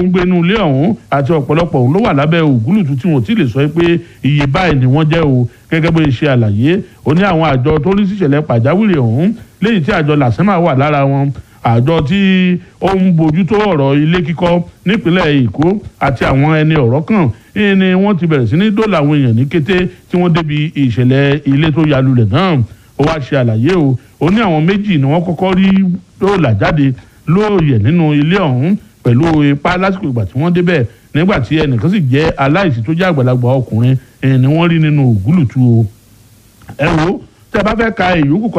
ń gbénú ilé ọ̀hún àti ọ̀pọ̀lọpọ̀ òun ló wà lábẹ́ ògúlùtù tí wọ́n ti lè sọ pé iye báyìí ni wọ́n jẹ́ o gẹ́gẹ́ bó ṣe àlàyé ó ní àwọn àjọ tó rí síṣẹ̀lẹ̀ pàjáwìrì ọ̀hún léyìí tí àjọ làsẹ́mà wà lára wọn àjọ tí ó ń bójútó ọ̀rọ̀ ilé kíkọ́ nípínlẹ̀ èkó àti àwọn ẹni ọ̀rọ̀ kan ni wọ́n ti bẹ̀rẹ̀ sí ní dóòlà àwọn èèyàn ní kété tí wọ́n débi ìṣẹ̀lẹ̀ ilé tó ya lulẹ̀ náà ó wá ṣe àlàyé o ó ní àwọn méjì ni wọ́n kọ́kọ́ rí dóòlà jáde lóòyẹ̀ nínú ilé ọ̀hún pẹ̀lú ipá lásìkò ìgbà tí wọ́n débẹ̀ nígbà tí ẹnìkan sì jẹ́ aláìsí tó jẹ́ àgbàlagbà ọkùnrin ni wọ́n rí nínú ògúlùtù o ẹ wo tẹ́ bá fẹ́ ka èyí kù